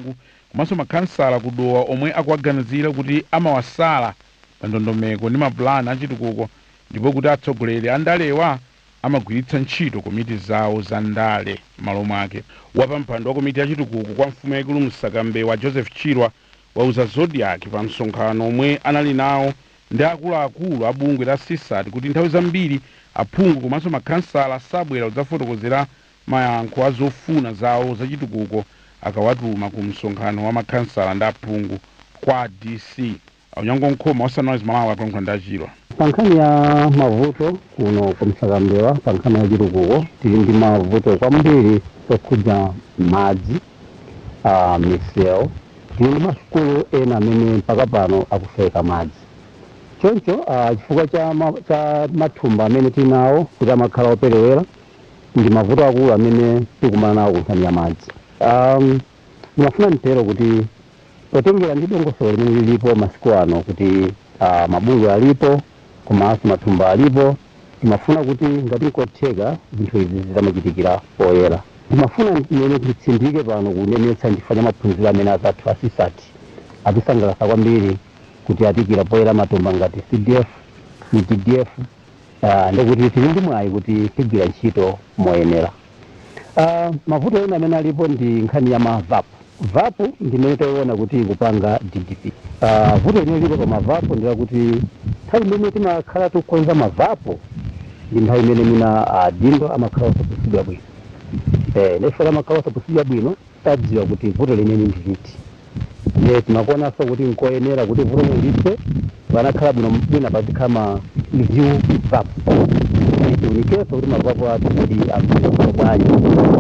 aphungu komanso makhansala kudowa omwe akuwaganizira kuti amawasala pa ndondomeko ndi mapulani achitukuko ndipo kuti atsogoleri a ndalewa amagwiritsa ntchito komiti zawo za ndale m'malo mwake wapampando wa komiti yachitukuko kwa mfumu yaikulu msakambewa joseph chirwa wauza zodiac pa msonkhano omwe anali nawo ndi akuluakulu a bungwe la sisat kuti nthawi zambiri aphungu komanso makhansala sabwera kudzafotokozera mayankho a zofuna zawo zachitukuko akawatuma ku msonkhano wa makhansala ndi aphungu kwa dc aunyango nkhoma wasanawa malawi atonkhwa ndi achirwa pa nkhani ya mavuto kuno kumsakambewa pa nkhani ya chitukuko tili ndi mavuto kwambiri okhudza madzi a misewu tili ndi masukulu ena amene mpaka pano akusoweka madzi choncho ah, chifukwa cha, ma, cha mathumba amene tili nawo kuti amakhala operewera ndi mavuto akulu amene tikumana nawo ku nkhani ya madzi um, ndimafuna mtero kuti potengera ndi dongosolo limene lilipo masiku ano kuti uh, mabungwe alipo komanso mathumba alipo timafuna kuti ngati nkotheka zinthu izi zitamachitikira poyera timafuna mmene titsindike pano kunenetsa chifukwa cha maphunziro amene azathu asisati atisangalatsa kwambiri kuti atikira poyera matumba ngati cdf utdf uh, ndikuti tili ndi mwayi kuti tigwira ntchito moyenera uh, mavuto ena amene alipo ndi nkhani ya mavapu vapu ndimene tayiona kuti ikupanga ddp uh, vuto limene lipo pa mavapu ndilakuti nthawi imene timakhala tikukonza mavapu ndi nthawi imene mina uh, dindo amakhala osapusidwa bwino eh, nefera amakhala osapusidwa bwino tadziwa kuti vuto limene ndi liti ne timakuonanso kuti nkoyenera kuti vuto lilithe panakhala bwino bwina pazikhala ma review vapu tiunikeso kuti mavapu athu kuti akuaa bwanji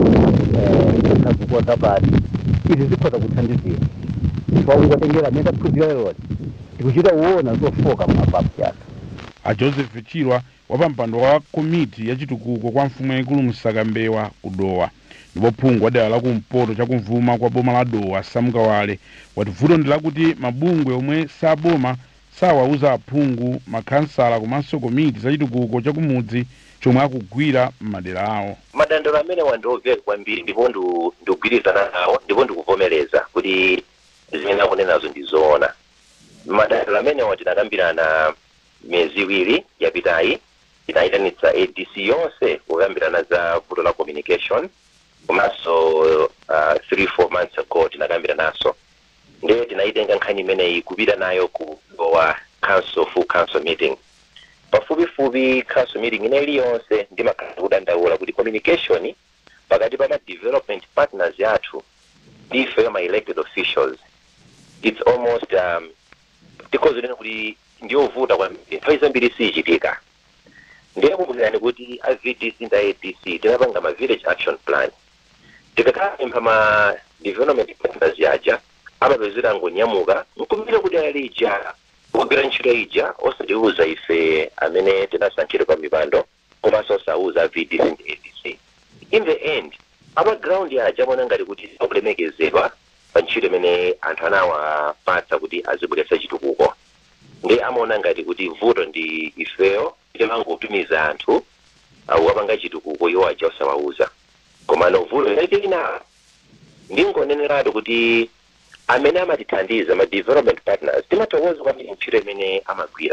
akazikuwa zabati izi zikhoza kuthandizira chifukwa ukatengera amene taphunzira leloli tikuchita uwona zofoka mumavapu yathu a joseph chirwa wapampando wa komiti yachitukuko kwa mfumu yaikulu msakambewa kudowa ndipo phungu wa dera lakumpoto chakumvuma kwa boma la dowa samukawale wati vuto ndi lakuti mabungwe omwe saboma sawauza aphungu makhansala komanso komiti zachitukuko chakumudzi chomwe akugwira m'madera awo madandaulo amene wandioveka kwambiri ndipo ndu- ndikugwirizana nawo ndipo ndikuvomereza kuti zimene akunenazo ndi zoona madandaulo amenewa tinakambirana miyezi iwiri yapitayi tinayitanitsa adc yonse kukambirana za vuto la communication komanso uh, three four months ago tinakambiranaso ndiye tinayitenga nkhani imeneyi kupita nayo ku dowa council full council meeting pafupifupi council meeting ine iliyonse ndimakhala kudandaula kuti communication pakati pa ma development partners yathu ndi ife ma elected officials it's almost um, tikozoleni kuti ndiyovuta kwambiri nthawi zambiri siyichitika ndiye kumbukirani kuti a vdc ndi a adc tinapanga ma village action plan tikakapempha ma development partners yaja amapezera ngonyamuka nkumira kuti ali ija kugwira ntchito ija osatiuza ife amene tinasankhidwa pa mipando komanso osauza a vdc ndi adc in the end amaground aja amaona ngati kuti akulemekezedwa pa ntchito imene anthu anawapatsa kuti azibweretsa chitukuko ndi amaona ngati kuti vuto ndi ifeyo timangotumiza anthu awapanga chitukuko iwo aja osawauza komano vuto lina ndingoneneratu kuti amene amatithandiza ma development partners timathokoza kwambiri ntchito imene amagwira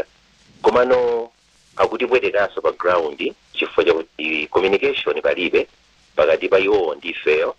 komano akutipwetekanso pa ground chifukwa chakuti communication palibe pakati pa iwowo ndi ifeyo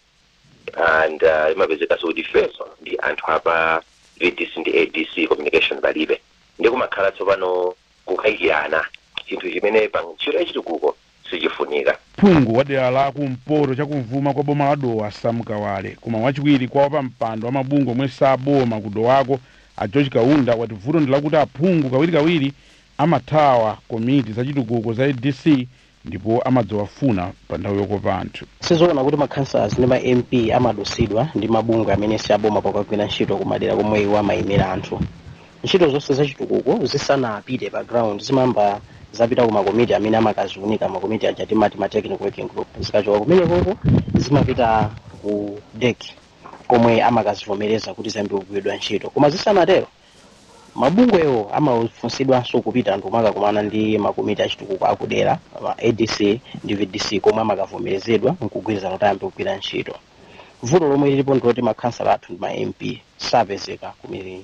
and uh, imapezekanso kuti ifenso ndi anthu apa vdc ndi adc communication palibe ndi kumakhala tsopano kukayikirana chinthu chimene pa ntchito yachitukuko sichifunika phungu wa dera la kumpoto chakumvuma kwa boma la dowa samukawale koma wachiwiri kwa wapampando wa mabungwe omwe saboma kudowako a george kaunda wati vuto ndi lakuti aphungu kawirikawiri amathawa komiti zachitukuko za adc ndipo amadzawafuna pa nthawi yokopa anthu sizoona kuti makhansas ndi ma mp amadusidwa ndi mabungwe amene siaboma pakagwira ntchito kumadera komwe iwo amayimira anthu ntchito zonse zachitukuko zisanapite pa ground zimamba zapita ku makomiti amene amakaziunika makomiti aja timati ma technical working group zikachoka kumenekoko zimapita ku dek komwe amakazivomereza kuti ziyambe kugwiridwa ntchito koma zisanatero mabungwewo amafunsidwanso kupita anthu makakumana ndi makomiti achitukuko akudera ma adc ndi vdc komwe amakavomerezedwa nkugwirizana kuti ayambe kugwira ntchito vuto lomwe lilipo ndiloti makhansala athu ndi ma mp sapezeka ku mi-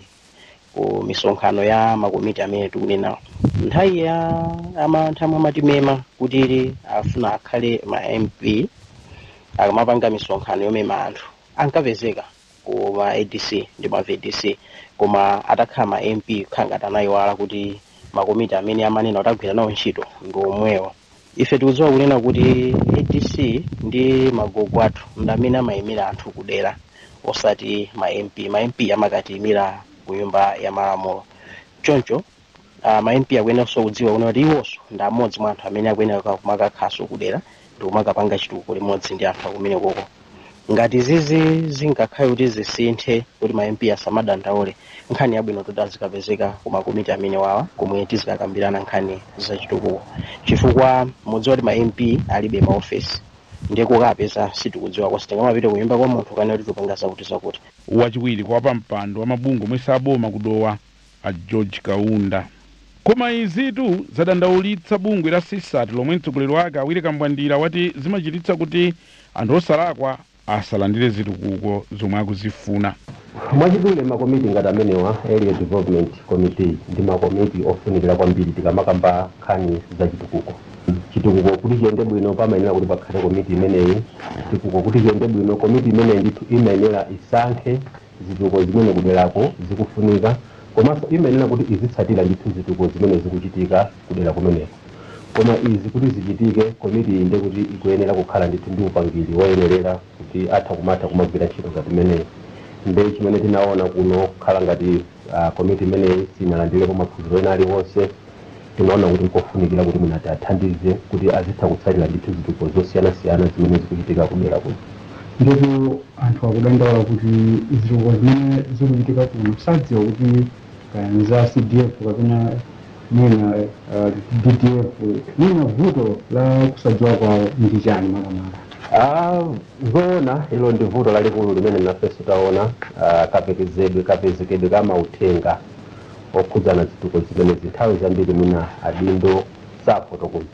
ku misonkhano ya makomiti amene tikunenawo nthawi ya amanthu amwe amatimema kuti ili afuna akhale ma mp akamapanga misonkhano yomema anthu ankapezeka ku ma adc ndi ma vdc koma atakhala ma mp kukhala ngati anayiwala kuti makomiti amene amanena kuti agwira nawo ntchito ndi omwewo ife tikudziwa kunena kuti adc ndi magogo athu ndi amene amayimira anthu kudera osati ma mp ma mp amakatiyimira ku nyumba ya malamulo choncho uh, ma mp akuyeneranso kudziwa kuna kuti iwonso ndi amodzi mwa anthu amene akuyenera kumakakhaso kudera ndi kumakapanga chitukuko limodzi ndi anthu akumene koko ngati zizi zingakhale kuti zisinthe kuti ma mp asamadandaule nkhani yabwino kuti azikapezeka ku makomiti amene wawa komwe tizikakambirana nkhani zachitukuko chifukwa mudziwa kuti ma mp alibe maofesi ndiye kukapeza sitikudziwa kwa sitingamapita kunyumba kwa munthu kanena kuti tupanga zakuti zakuti wachiwiri kwa pampando wa mabungwe omwe saboma kudowa a george kaunda koma izitu zadandaulitsa bungwe la sisat lomwe mtsogoleri wake awiri kambwandira wati zimachititsa kuti anthu osalakwa asalandire zitukuko zomwe akuzifuna mwachidule makomiti ngati amenewa area development committee ndi makomiti ofunikira kwambiri tikamakamba nkhani za chitukuko chitukuko kuti chiyende bwino pamayenera kuti pakhale komiti imeneyi chitukuko kuti chiyende bwino komiti imeneyi ndithu imayenera isankhe zitukuko zimene kuderako zikufunika komanso imayenera kuti izitsatira ndithu zitukuko zimene zikuchitika kudera kumeneko koma izi kuti zichitike komiti iyi ndiye kuti ikuyenera kukhala ndithu ndi upangiri woyenerera kuti atha kumatha kumagwira ntchito ngati imeneyi ndi chimene tinaona kuno kukhala ngati uh, komiti imeneyi sinalandirepo maphunziro ena aliwonse tinaona kuti nkofunikira kuti munati athandize kuti azitha kutsatira ndithu zitukuko zosiyanasiyana zimene zikuchitika kudera kuno ndipo anthu akudandaula kuti zitukuko zimene zikuchitika kuno sadziwa kuti kaya za cdf kapena mwina uh, ddf mwina vuto la kusadziwa kwawo ndi chani makamaka Ah, zoona ilo ndi vuto lalikulu limene nafenso taona ah, kapekezedwe kapezekedwe ka mauthenga okhudzana zitukuko zimene zinthawi zambiri mwina adindo safotokoza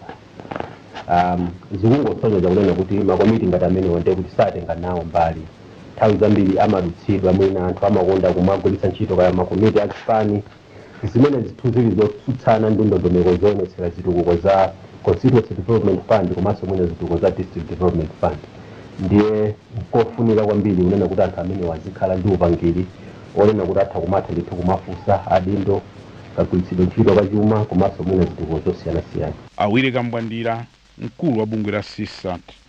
um, zikungosonyeza kunena kuti makomiti ngati amenewo ndiye kuti satenga nawo mbali nthawi zambiri amadutsidwa mwina anthu amakonda kumagwiritsa ntchito kaya makomiti achifani zimene zithu zili zotsutsana ndi ndondomeko zoonetsera zitukuko za constituency development fund komanso mwina zitukuko za district development fund ndiye nkofunika kwambiri kunena kuti anthu amene wazikhala ndi upangiri onena kuti atha kumatha ndithu kumafunsa adindo kagwiritsidwe ntchito kachuma komanso mwina zitukuko zosiyanasiyana awiri kambwandira mkulu wa bungwe la sisat